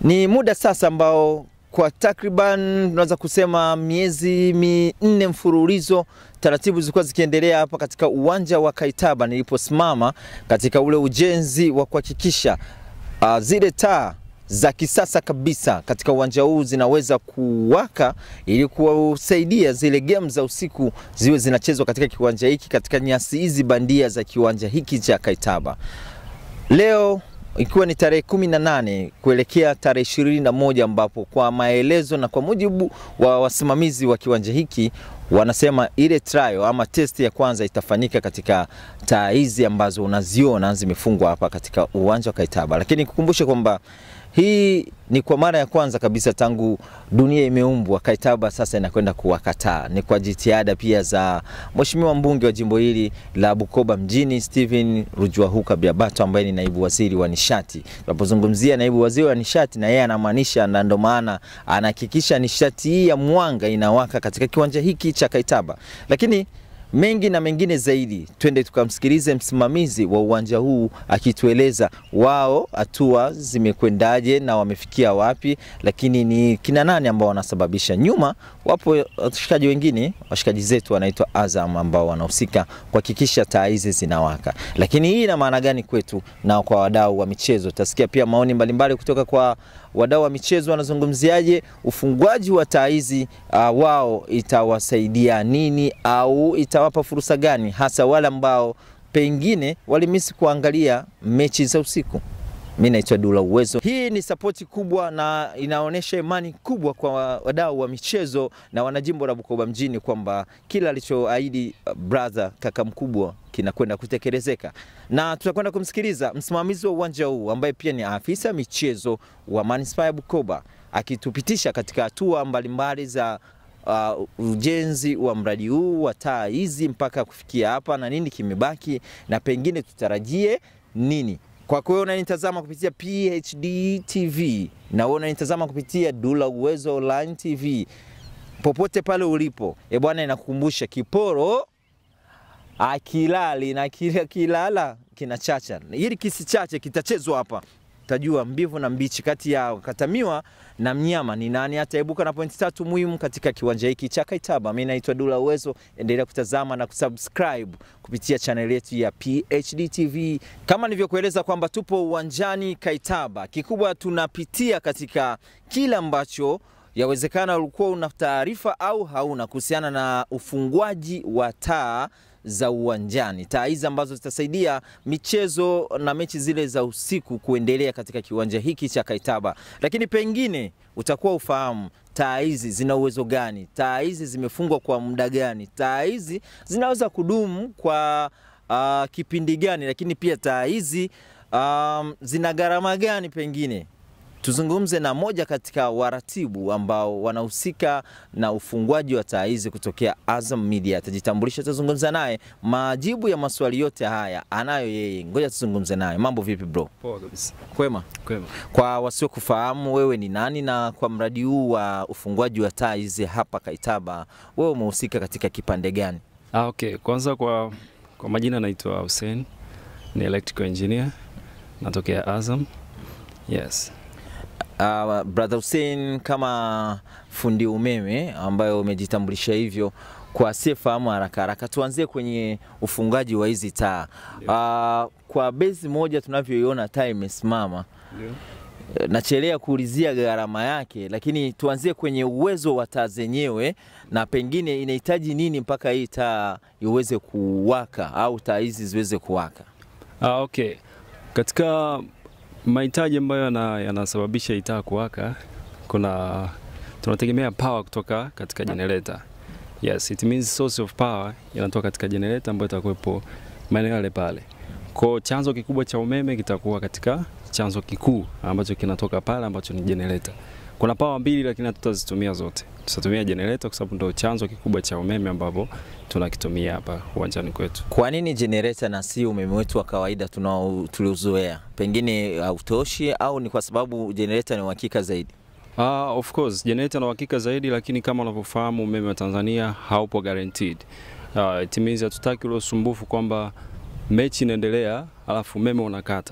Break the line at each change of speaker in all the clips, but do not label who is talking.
Ni muda sasa ambao kwa takriban tunaweza kusema miezi minne mfululizo taratibu zilikuwa zikiendelea hapa katika uwanja wa Kaitaba niliposimama katika ule ujenzi wa kuhakikisha uh, zile taa za kisasa kabisa katika uwanja huu zinaweza kuwaka ili kusaidia zile game za usiku ziwe zinachezwa katika kiwanja hiki katika nyasi hizi bandia za kiwanja hiki cha Kaitaba. Leo ikiwa ni tarehe kumi na nane kuelekea tarehe ishirini na moja ambapo kwa maelezo na kwa mujibu wa wasimamizi wa kiwanja hiki wanasema ile trial ama test ya kwanza itafanyika katika taa hizi ambazo unaziona zimefungwa hapa katika uwanja wa Kaitaba, lakini kukumbushe kwamba hii ni kwa mara ya kwanza kabisa tangu dunia imeumbwa Kaitaba sasa inakwenda kuwakataa. Ni kwa jitihada pia za Mheshimiwa mbunge wa jimbo hili la Bukoba mjini Stephen Rujwahuka Biabato ambaye ni naibu waziri wa nishati. Tunapozungumzia naibu waziri wa nishati, na yeye anamaanisha, na ndo maana anahakikisha nishati hii ya mwanga inawaka katika kiwanja hiki cha Kaitaba, lakini mengi na mengine zaidi, twende tukamsikilize msimamizi wa uwanja huu akitueleza wao hatua zimekwendaje na wamefikia wapi, lakini ni kina nani ambao wanasababisha. Nyuma wapo washikaji wengine, washikaji zetu wanaitwa Azam ambao wanahusika kuhakikisha taa hizi zinawaka. Lakini hii ina maana gani kwetu na kwa wadau wa michezo? Utasikia pia maoni mbalimbali kutoka kwa wadau wa michezo wanazungumziaje ufungwaji wa taa hizi uh, wao itawasaidia nini au itawapa fursa gani, hasa wale ambao pengine walimisi kuangalia mechi za usiku. Mi naitwa Dula Uwezo. Hii ni sapoti kubwa na inaonyesha imani kubwa kwa wadau wa michezo na wanajimbo la Bukoba mjini kwamba kila alichoahidi uh, brother kaka mkubwa kinakwenda kutekelezeka, na tutakwenda kumsikiliza msimamizi wa uwanja huu ambaye pia ni afisa michezo wa manispaa ya Bukoba akitupitisha katika hatua mbalimbali za uh, ujenzi wa mradi huu wa taa hizi mpaka kufikia hapa na nini kimebaki na pengine tutarajie nini. Kwa kweli unanitazama kupitia PHD TV na wewe unanitazama kupitia Dula Uwezo Online TV, popote pale ulipo, e bwana, inakukumbusha kiporo akilali na kila kilala kinachacha. Ili kisichache kitachezwa hapa, tajua mbivu na mbichi kati ya Katamiwa na Mnyama ni nani ataibuka na pointi tatu muhimu katika kiwanja hiki cha Kaitaba. Mimi naitwa Dula Uwezo, endelea kutazama na kusubscribe kupitia channel yetu ya PHD TV. Kama nilivyokueleza kwamba tupo uwanjani Kaitaba, kikubwa tunapitia katika kile ambacho yawezekana ulikuwa una taarifa au hauna kuhusiana na ufungwaji wa taa za uwanjani, taa hizi ambazo zitasaidia michezo na mechi zile za usiku kuendelea katika kiwanja hiki cha Kaitaba. Lakini pengine utakuwa ufahamu taa hizi zina uwezo gani, taa hizi zimefungwa kwa muda gani, taa hizi zinaweza kudumu kwa uh, kipindi gani, lakini pia taa hizi um, zina gharama gani pengine tuzungumze na moja katika waratibu ambao wanahusika na ufungwaji wa taa hizi kutokea Azam Media. Atajitambulisha, tuzungumza naye, majibu ya maswali yote haya anayo yeye. Ngoja tuzungumze naye. Mambo vipi bro?
Poa kabisa.
Kwema.
Kwema.
Kwa wasiokufahamu wewe ni nani, na kwa mradi huu wa ufungwaji wa taa hizi hapa Kaitaba, wewe umehusika katika kipande gani?
Ah, okay. Kwanza kwa, kwa majina naitwa Hussein, ni electrical engineer, natokea Azam. Yes.
Uh, brother Hussein, kama fundi umeme ambayo umejitambulisha hivyo, kwa asiyefahamu haraka haraka, tuanzie kwenye ufungaji wa hizi taa. Uh, kwa bezi moja tunavyoiona taa imesimama,
Ndio.
nachelea kuulizia gharama yake, lakini tuanzie kwenye uwezo wa taa zenyewe, na pengine inahitaji nini mpaka hii taa iweze kuwaka au taa hizi ziweze kuwaka.
Ah, okay. Katika mahitaji ambayo yana- yanasababisha hii taa kuwaka, kuna tunategemea power kutoka katika generator. Yes, it means source of power inatoka katika generator ambayo itakuwepo maeneo yale pale. Kwa chanzo kikubwa cha umeme kitakuwa katika chanzo kikuu ambacho kinatoka pale ambacho ni generator. Kuna power mbili lakini hatutazitumia zote. Tutatumia generator kwa sababu ndio chanzo kikubwa cha umeme ambapo tunakitumia hapa uwanjani kwetu.
Kwa nini generator na si umeme wetu wa kawaida tunao- tuliozoea? Pengine hautoshi au ni kwa sababu generator ni uhakika zaidi?
Uh, of course generator na uhakika zaidi, lakini kama unavyofahamu umeme wa Tanzania haupo guaranteed. Uh, it means hatutaki ule usumbufu kwamba mechi inaendelea alafu umeme unakata.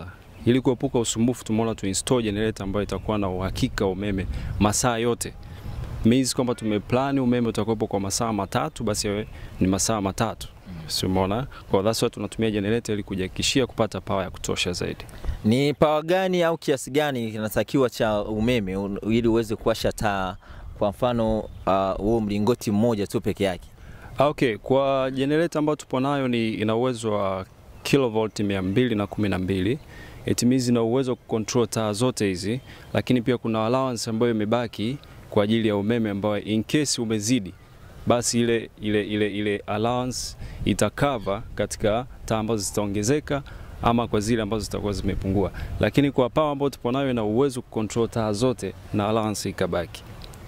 Ili kuepuka usumbufu, tumeona tu install generator ambayo itakuwa na uhakika wa umeme masaa yote means kwamba tumeplani umeme utakuwepo kwa masaa matatu, basi yawe ni masaa matatu si umeona? Kwa that's why tunatumia generator ili kujihakikishia kupata power ya kutosha zaidi.
Ni pawa gani au kiasi gani kinatakiwa cha umeme un- ili uweze kuwasha taa, kwa mfano uh, huo mlingoti mmoja tu peke yake?
Ah, Okay, kwa generator ambayo tupo nayo ni ina uwezo wa kilovolt mia mbili na kumi na mbili. It means ina uwezo wa kucontrol taa zote hizi, lakini pia kuna allowance ambayo imebaki kwa ajili ya umeme ambayo in case umezidi basi ile, ile, ile, ile allowance itakava katika taa ambazo zitaongezeka ama kwa zile ambazo zitakuwa zimepungua, lakini kwa power ambayo tupo nayo ina uwezo kucontrol taa zote na allowance ikabaki.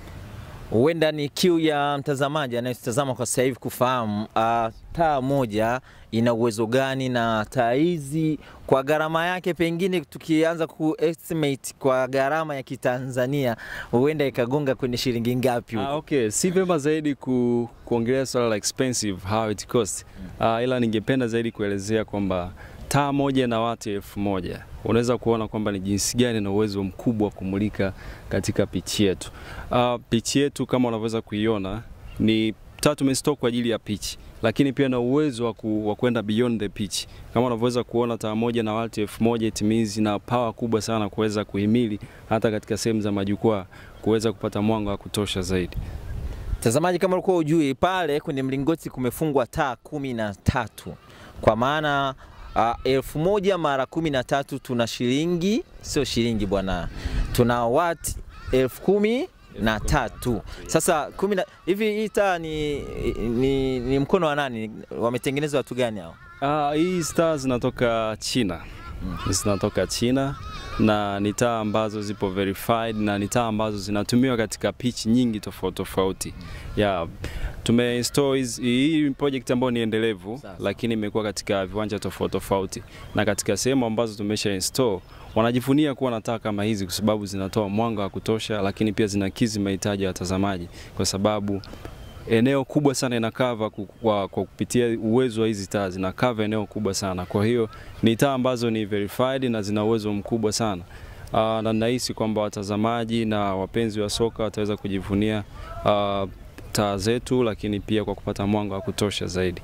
Huenda ni kiu ya mtazamaji anayetazama kwa sasa hivi kufahamu uh, taa moja ina uwezo gani, na taa hizi kwa gharama yake, pengine tukianza ku estimate kwa gharama ya Kitanzania, huenda ikagonga kwenye shilingi ngapi huko?
Ah, okay, si vyema zaidi ku, kuongelea swala la expensive how it cost. Ah, ila ningependa zaidi kuelezea kwamba taa moja na wati elfu moja unaweza kuona kwamba ni jinsi gani na uwezo mkubwa wa kumulika katika pichi yetu. Uh, pichi yetu kama unavyoweza kuiona ni taa tumestore kwa ajili ya pitch, lakini pia na uwezo wa ku- wa kwenda beyond the pitch. Kama unavyoweza kuona taa moja na wati elfu moja it means ina power kubwa sana kuweza kuhimili hata katika sehemu za majukwaa kuweza kupata mwanga wa kutosha zaidi.
Mtazamaji, kama ulikuwa ujui, pale kwenye mlingoti kumefungwa taa kumi na tatu kwa maana uh, elfu moja mara kumi na tatu tuna shilingi, sio shilingi bwana, tuna wati elfu kumi na tatu. Sasa kumi na hivi, hii taa ni, ni, ni mkono wa nani? Wametengeneza watu gani hao?
Ah, hii star zinatoka China. Zinatoka China na ni taa ambazo zipo verified na ni taa ambazo zinatumiwa katika pitch nyingi tofauti tofauti. Yeah. Tumeinstall hizi- hii project ambayo ni endelevu
Sasa.
lakini imekuwa katika viwanja tofauti tofauti na katika sehemu ambazo tumesha install wanajivunia kuwa na taa kama hizi kwa sababu zinatoa mwanga wa kutosha, lakini pia zinakidhi mahitaji ya watazamaji kwa sababu eneo kubwa sana inakava ku- kwa, kwa kupitia uwezo wa hizi taa zinakava eneo kubwa sana. Kwa hiyo ni taa ambazo ni verified na zina uwezo mkubwa sana. Uh, na nahisi kwamba watazamaji na wapenzi wa soka wataweza kujivunia uh, taa zetu, lakini pia kwa kupata mwanga wa kutosha zaidi.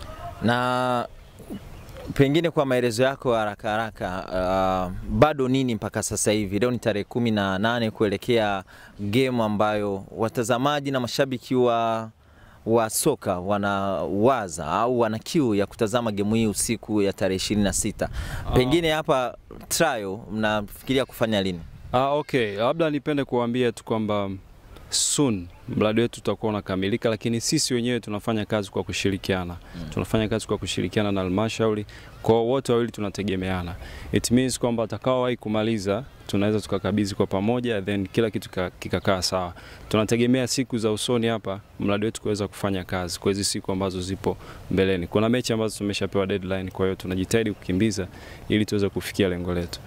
na pengine kwa maelezo yako haraka haraka, uh, bado nini mpaka sasa hivi? Leo ni tarehe kumi na nane kuelekea game ambayo watazamaji na mashabiki wa wa soka wanawaza au wana kiu ya kutazama gemu hii usiku ya tarehe ishirini na sita. Pengine hapa trial mnafikiria kufanya lini?
Ah, okay, labda nipende kuambia tu kwamba soon mradi wetu utakuwa unakamilika, lakini sisi wenyewe tunafanya kazi kwa kushirikiana mm. tunafanya kazi kwa kushirikiana na halmashauri, kwa wote wawili tunategemeana. It means kwamba atakaowahi kumaliza tunaweza tukakabidhi kwa pamoja, then kila kitu kika- kikakaa sawa. Tunategemea siku za usoni hapa mradi wetu kuweza kufanya kazi kwa hizi siku ambazo zipo mbeleni. Kuna mechi ambazo tumeshapewa deadline, kwa hiyo tunajitahidi kukimbiza ili tuweze kufikia lengo letu.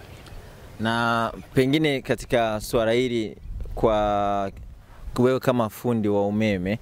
Na pengine katika suala hili kwa wewe kama fundi wa umeme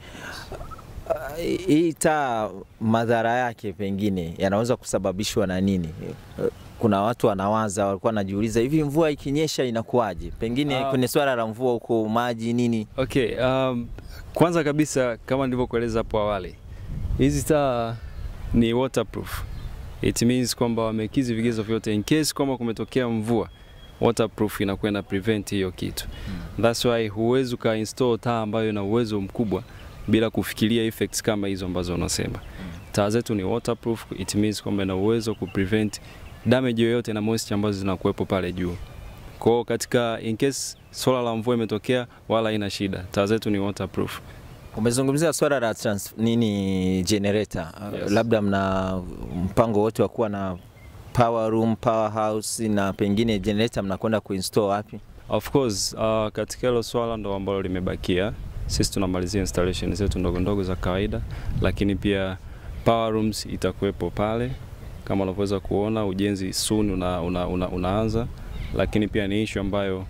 uh, hii taa madhara yake pengine yanaweza kusababishwa na nini? Uh, Kuna watu wanawaza, walikuwa wanajiuliza hivi, mvua ikinyesha inakuwaje? Pengine
Ah.
kwenye swala la mvua huko, maji nini,
Okay, um, kwanza kabisa kama nilivyokueleza hapo awali, hizi taa ni waterproof. It means kwamba wamekizi vigezo vyote in case kwamba kumetokea mvua, waterproof inakuwa ina prevent hiyo kitu. That's why huwezi uka install taa ambayo ina uwezo mkubwa bila kufikiria effects kama hizo ambazo unasema. Taa zetu ni waterproof, it means kwamba ina uwezo ku prevent damage yoyote na moisture ambazo zinakuwepo pale juu. Kwa hiyo katika in case swala la mvua imetokea, wala haina shida, taa zetu ni waterproof.
umezungumzia swala la trans, nini generator Uh,
Yes.
labda mna mpango wote wa kuwa na power room, power house na pengine generator mnakwenda kuinstall wapi?
Of course, uh, katika hilo swala ndo ambalo limebakia, sisi tunamalizia installation zetu ndogo ndogo za kawaida, lakini pia power rooms itakuwepo pale kama unavyoweza kuona, ujenzi soon una, una, una, unaanza, lakini pia ni issue ambayo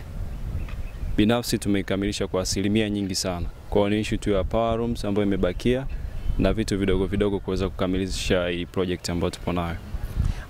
binafsi tumeikamilisha kwa asilimia nyingi sana. Kwa hiyo ni issue tu ya power rooms ambayo imebakia na vitu vidogo vidogo kuweza kukamilisha hii project ambayo tupo nayo.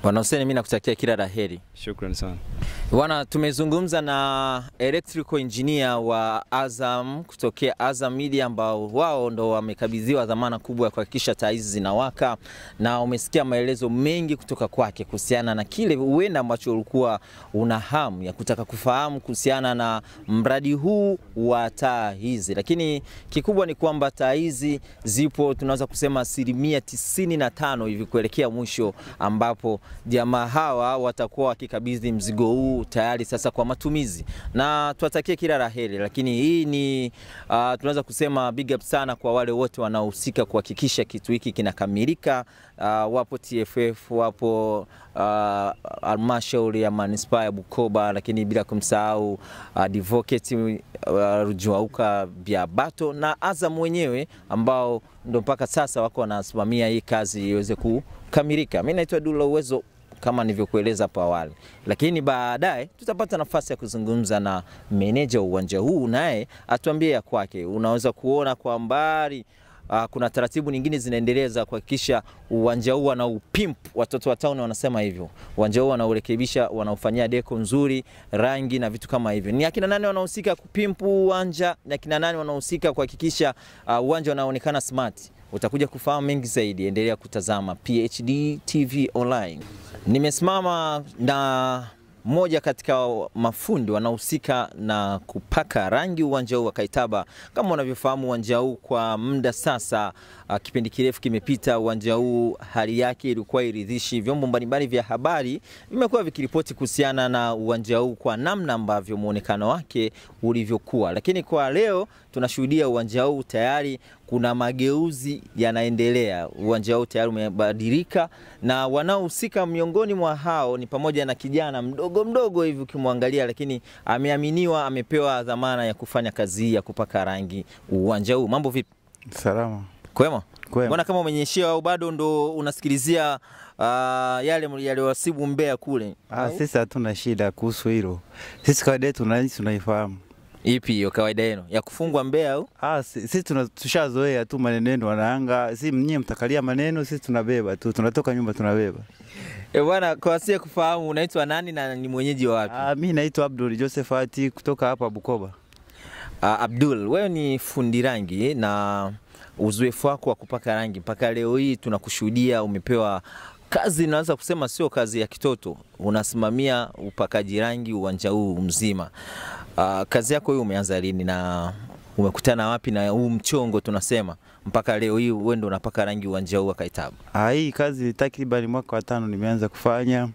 Bwana Hussein, mimi nakutakia kila la heri.
Shukrani sana.
Bwana, tumezungumza na electrical engineer wa Azam kutokea Azam Media ambao wao ndo wamekabidhiwa dhamana kubwa ya kuhakikisha taa hizi zinawaka, na umesikia maelezo mengi kutoka kwake kuhusiana na kile huenda ambacho ulikuwa una hamu ya kutaka kufahamu kuhusiana na mradi huu wa taa hizi, lakini kikubwa ni kwamba taa hizi zipo tunaweza kusema asilimia tisini na tano hivi kuelekea mwisho ambapo jamaa hawa watakuwa wakikabidhi mzigo huu tayari sasa kwa matumizi, na tuwatakie kila la heri. Lakini hii ni uh, tunaweza kusema big up sana kwa wale wote wanaohusika kuhakikisha kitu hiki kinakamilika. Uh, wapo TFF, wapo halmashauri uh, ya manispaa ya Bukoba, lakini bila kumsahau uh, advocate uh, Rujuauka Biabato na Azam wenyewe ambao ndo mpaka sasa wako wanasimamia hii kazi iweze kukamilika. Mimi naitwa Dula Uwezo kama nilivyokueleza hapo awali, lakini baadaye tutapata nafasi ya kuzungumza na meneja wa uwanja huu, naye atuambie ya kwake. Unaweza kuona kwa mbali Uh, kuna taratibu nyingine zinaendelea za kuhakikisha uwanja huu wana upimp, watoto wa town wanasema hivyo. Uwanja huu wanaurekebisha, wanaufanyia deko nzuri, rangi na vitu kama hivyo. Ni akina nani wanahusika kupimpu uwanja? Ni akina nani wanahusika kuhakikisha uh, uwanja unaonekana smart? Utakuja kufahamu mengi zaidi, endelea kutazama PHD TV online. Nimesimama na mmoja katika mafundi wanaohusika na kupaka rangi uwanja huu wa Kaitaba. Kama unavyofahamu uwanja huu kwa muda sasa, uh, kipindi kirefu kimepita, uwanja huu hali yake ilikuwa iridhishi. Vyombo mbalimbali vya habari vimekuwa vikiripoti kuhusiana na uwanja huu kwa namna ambavyo muonekano wake ulivyokuwa, lakini kwa leo tunashuhudia uwanja huu tayari kuna mageuzi yanaendelea. Uwanja huu tayari umebadilika, na wanaohusika miongoni mwa hao ni pamoja na kijana mdogo mdogo hivi ukimwangalia, lakini ameaminiwa, amepewa dhamana ya kufanya kazi hii ya kupaka rangi uwanja huu. Mambo vipi?
Salama.
Kwema?
Kwema.
Mbona kama umenyeshewa au bado ndo unasikilizia uh, yale yaliwasibu Mbeya kule?
Ah, sisi hatuna shida kuhusu hilo. Sisi kawaida yetu na tunaifahamu.
Ipi hiyo kawaida yenu ya kufungwa Mbeya au?
Ah, si- sisi tuna- tushazoea tu maneno yenu wanaanga. Si mnyie mtakalia maneno, sisi tunabeba tu. Tunatoka nyumba tunabeba.
E bwana, kwa wasie kufahamu unaitwa nani na ni mwenyeji wa wapi?
Ah, mimi naitwa Abdul Josephati kutoka hapa Bukoba.
Uh, Abdul, wewe ni fundi rangi na uzoefu wako wa kupaka rangi mpaka leo hii tunakushuhudia umepewa kazi, naweza kusema sio kazi ya kitoto, unasimamia upakaji rangi uwanja huu mzima. Uh, kazi yako hii umeanza lini na umekutana wapi na huu mchongo tunasema mpaka leo hii wewe ndio unapaka rangi uwanja huu wa Kaitaba?
Ah, hii kazi takriban mwaka wa tano nimeanza kufanya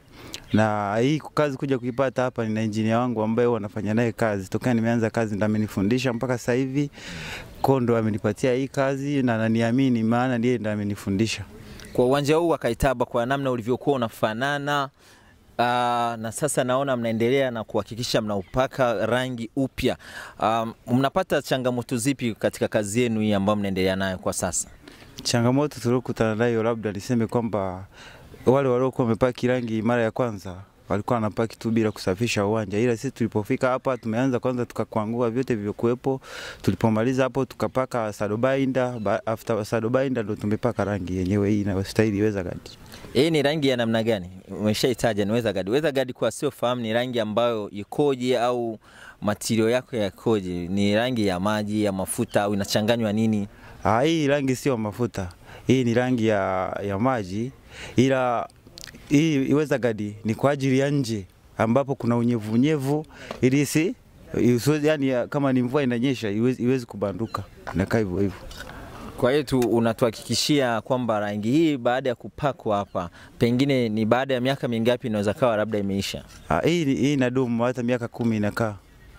na hii kazi kuja kuipata hapa, nina injinia wangu ambaye wanafanya naye kazi tokea nimeanza kazi, ndo amenifundisha mpaka sasa hivi, ko ndo amenipatia hii kazi na naniamini, maana ndiye ndo amenifundisha.
Kwa uwanja huu wa Kaitaba, kwa namna ulivyokuwa unafanana Uh, na sasa naona mnaendelea na kuhakikisha mnaupaka rangi upya. Um, mnapata changamoto zipi katika kazi yenu hii ambayo mnaendelea nayo kwa sasa?
Changamoto tuliokutana nayo, labda niseme kwamba wale waliokuwa wamepaki rangi mara ya kwanza walikuwa wanapaki tu bila kusafisha uwanja, ila sisi tulipofika hapa tumeanza kwanza tukakwangua vyote vilivyokuwepo. Tulipomaliza hapo tukapaka sadobainda, ba- after sadobainda ndo tumepaka rangi yenyewe hii inayostahili iweza gadi.
Hii ni rangi ya namna gani? Umeshaitaja ni weather guard. Weather guard kwa siofahamu ni rangi ambayo ikoje au matirio yako yakoje? Ni rangi ya maji, ya mafuta au inachanganywa nini?
Ah, hii rangi sio mafuta, hii ni rangi ya, ya maji, ila hii iweza gadi ni kwa ajili ya nje ambapo kuna unyevu unyevu, ili si isiwe- yani kama ni mvua inanyesha iwezi, iwezi kubanduka, inakaa hivyo hivyo.
Kwa hiyo tu unatuhakikishia kwamba rangi hii baada ya kupakwa hapa, pengine ni baada ya miaka mingapi inaweza kawa labda imeisha?
Ah, hii hii inadumu hata miaka kumi inakaa.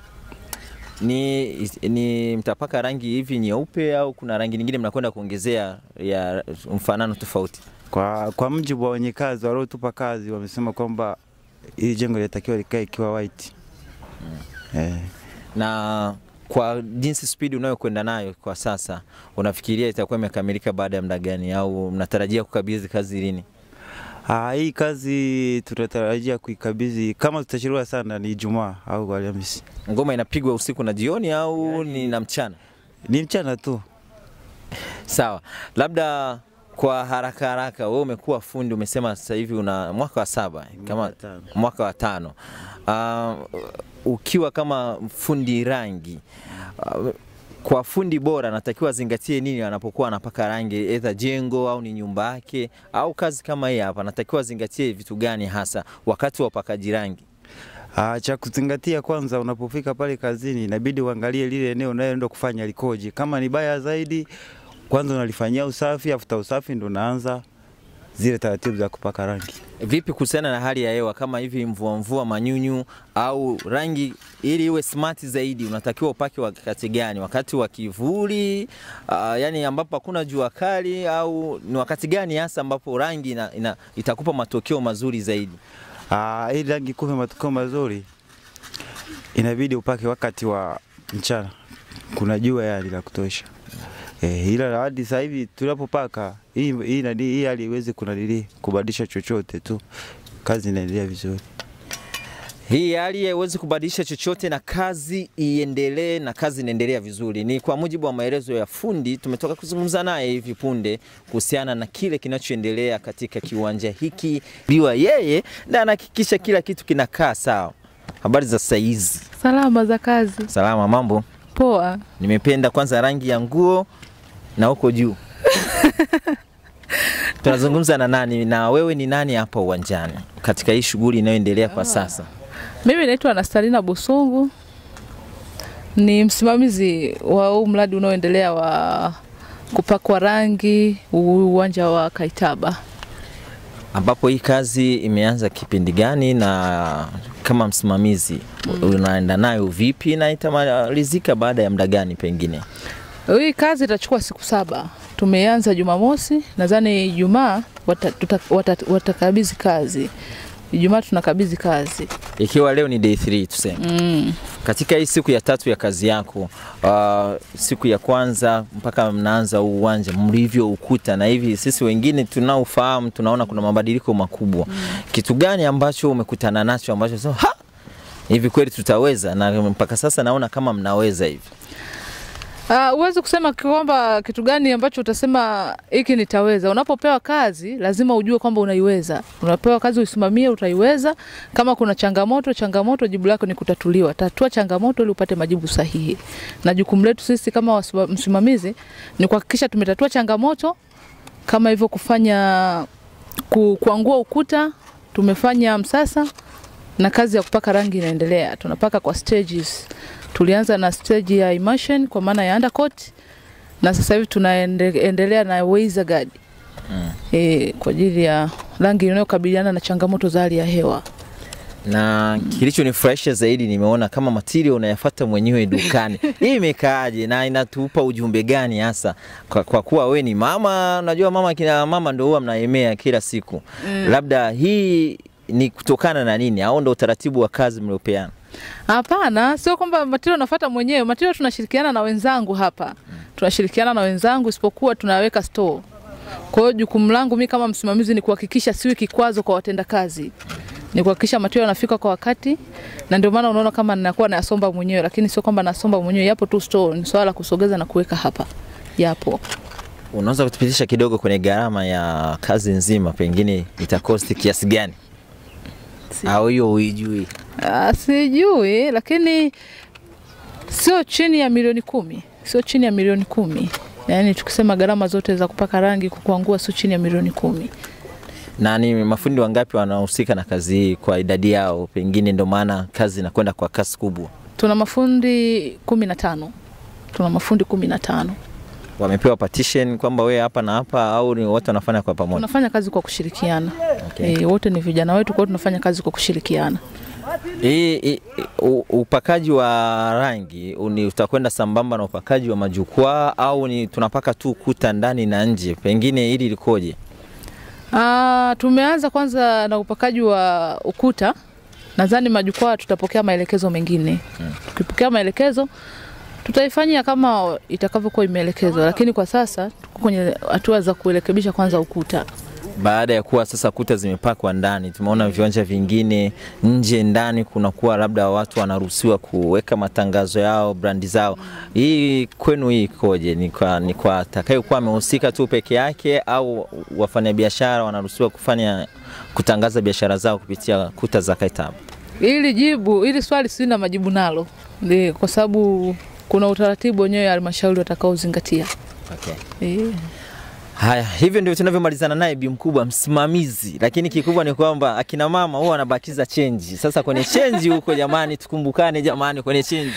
Ni, ni mtapaka rangi hivi nyeupe au kuna rangi nyingine mnakwenda kuongezea ya mfanano tofauti?
Kwa, kwa mjibu wa wenye kazi waliotupa kazi wamesema kwamba hili jengo linatakiwa likae ikiwa white. Eh.
Na kwa jinsi spidi unayokwenda nayo kwa sasa, unafikiria itakuwa imekamilika baada ya muda gani, au mnatarajia kukabidhi kazi lini?
Ah, hii kazi tunatarajia kuikabidhi kama tutachelewa sana ni Ijumaa au Alhamisi.
Ngoma inapigwa usiku na jioni au ni na mchana?
Ni mchana tu.
Sawa, labda kwa haraka haraka, wewe umekuwa fundi, umesema sasa hivi una mwaka wa saba kama
wa tano.
mwaka wa tano. Uh, ukiwa kama fundi rangi uh, kwa fundi bora anatakiwa azingatie nini anapokuwa anapaka rangi, either jengo au ni nyumba yake au kazi kama hii hapa, anatakiwa azingatie vitu gani hasa wakati wa upakaji rangi?
Ah, cha kuzingatia kwanza, unapofika pale kazini, inabidi uangalie lile eneo unayoenda kufanya likoje. Kama ni baya zaidi, kwanza unalifanyia usafi, afuta usafi ndo unaanza zile taratibu za kupaka rangi.
Vipi kuhusiana na hali ya hewa kama hivi mvua mvua, manyunyu au rangi, ili iwe smart zaidi, unatakiwa upake wakati gani? Wakati wa kivuli, uh, yani ambapo hakuna jua kali, au ni wakati gani hasa ambapo rangi ina, ina, itakupa matokeo mazuri zaidi?
Ah, ili rangi kupe matokeo mazuri, inabidi upake wakati wa mchana, kuna jua yani la kutosha. Eh, ila hadi sasa hivi tunapopaka hii hii nani hii hali iwezi kunadili kubadilisha chochote tu, kazi inaendelea vizuri.
Hii hali haiwezi kubadilisha chochote na kazi iendelee na kazi inaendelea vizuri. Ni kwa mujibu wa maelezo ya fundi, tumetoka kuzungumza naye hivi punde kuhusiana na kile kinachoendelea katika kiwanja hiki. Biwa yeye na anahakikisha kila kitu kinakaa sawa. Habari za saizi?
Salama za kazi.
Salama, mambo?
Poa.
Nimependa kwanza rangi ya nguo na huko juu. Tunazungumza na nani na wewe ni nani hapa uwanjani katika hii shughuli inayoendelea kwa sasa?
Mimi naitwa Anastalina Busungu, ni msimamizi wa huu mradi unaoendelea wa kupakwa rangi huu uwanja wa Kaitaba.
ambapo hii kazi imeanza kipindi gani na kama msimamizi unaenda nayo vipi na itamalizika baada ya muda gani pengine?
Hii kazi itachukua siku saba. Tumeanza Jumamosi, nadhani Ijumaa watakabidhi wata, wata, watakabidhi kazi. Ijumaa tunakabidhi kazi.
Ikiwa leo ni day 3 tuseme.
Mm.
Katika hii siku ya tatu ya kazi yako, uh, siku ya kwanza mpaka mnaanza huu uwanja mlivyo ukuta, na hivi sisi wengine tunaofahamu tunaona kuna mabadiliko makubwa. Kitu gani ambacho umekutana nacho ambacho so, ha hivi kweli tutaweza? Na mpaka sasa naona kama mnaweza hivi.
Uh, huwezi kusema kwamba kitu gani ambacho utasema hiki nitaweza. Unapopewa kazi lazima ujue kwamba unaiweza. Unapewa kazi uisimamie, utaiweza. Kama kuna changamoto, changamoto jibu lako ni kutatuliwa. Tatua changamoto ili upate majibu sahihi. Na jukumu letu sisi kama wasima- msimamizi ni kuhakikisha tumetatua changamoto kama hivyo kufanya ku, kuangua ukuta, tumefanya msasa na kazi ya kupaka rangi inaendelea. Tunapaka kwa stages. Tulianza na stage ya immersion kwa maana ya undercoat na sasa hivi tunaendelea na Weiser guard
Mm.
e, kwa ajili ya rangi inayokabiliana na changamoto za hali ya hewa.
na kilichonifurahisha zaidi nimeona kama material unayafuata mwenyewe dukani. Hii imekaaje na inatupa ujumbe gani hasa kwa, kwa kuwa we ni mama, unajua mama kina mama ndio huwa mnaemea kila siku mm. Labda hii ni kutokana na nini au ndo utaratibu wa kazi mliopeana?
Hapana, sio kwamba material nafuata mwenyewe. Material tunashirikiana na wenzangu hapa, tunashirikiana na wenzangu, isipokuwa tunaweka store. Kwa hiyo jukumu langu mimi kama msimamizi ni kuhakikisha siwi kikwazo kwa watendakazi, ni kuhakikisha material yanafika kwa wakati, na ndio maana unaona kama ninakuwa nayasomba mwenyewe, lakini sio kwamba nasomba mwenyewe, yapo tu store. Ni swala la kusogeza na kuweka hapa, yapo.
Unaweza kutupitisha kidogo kwenye gharama ya kazi nzima, pengine itakosti kiasi gani?
Si-
Au hiyo huijui?
Ah, sijui, lakini sio chini ya milioni kumi, sio chini ya milioni kumi. Yaani tukisema gharama zote za kupaka rangi, kukuangua, sio chini ya milioni kumi.
na ni mafundi wangapi wanahusika na kazi hii kwa idadi yao, pengine ndio maana kazi inakwenda kwa kasi kubwa?
Tuna mafundi kumi na tano tuna mafundi kumi na tano
Wamepewa partition kwamba wewe hapa na hapa, au ni wote wanafanya kwa pamoja?
tunafanya kazi kwa kushirikiana.
Okay.
E, wote ni vijana wetu, kwa hiyo tunafanya kazi kwa kushirikiana.
Hii hii- u- upakaji wa rangi ni utakwenda sambamba na upakaji wa majukwaa au ni tunapaka tu kuta ndani na nje? Pengine hili likoje?
Ah, tumeanza kwanza na upakaji wa ukuta. Nadhani majukwaa tutapokea maelekezo mengine. Tukipokea maelekezo tutaifanyia kama itakavyokuwa imeelekezwa, lakini kwa sasa tuko kwenye hatua za kurekebisha kwanza ukuta.
baada ya kuwa sasa kuta zimepakwa ndani, tumeona viwanja vingine nje, ndani kunakuwa labda watu wanaruhusiwa kuweka matangazo yao, brandi zao. Hii kwenu hii ikoje? Ni kwa, ni kwa atakayekuwa amehusika tu peke yake au wafanyabiashara wanaruhusiwa kufanya kutangaza biashara zao kupitia kuta za Kaitaba?
Ili jibu ili swali sina majibu nalo, Ndi, kwa sababu kuna utaratibu wenyewe halmashauri watakaozingatia.
Okay.
Eh.
Haya, hivyo ndio tunavyomalizana naye bi mkubwa msimamizi, lakini kikubwa ni kwamba akina mama huwa wanabakiza chenji. Sasa kwenye chenji huko, jamani, tukumbukane jamani, kwenye chenji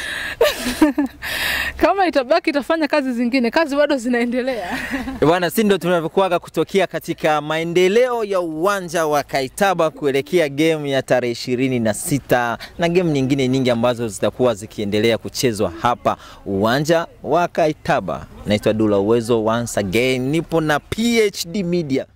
Kama itabaki itafanya kazi zingine, kazi bado zinaendelea.
bwana, si ndio tunavyokuaga kutokea katika maendeleo ya uwanja wa Kaitaba kuelekea game ya tarehe ishirini na sita na game nyingine nyingi ambazo zitakuwa zikiendelea kuchezwa hapa uwanja wa Kaitaba. Naitwa Dula Uwezo, once again nipo na PhD Media.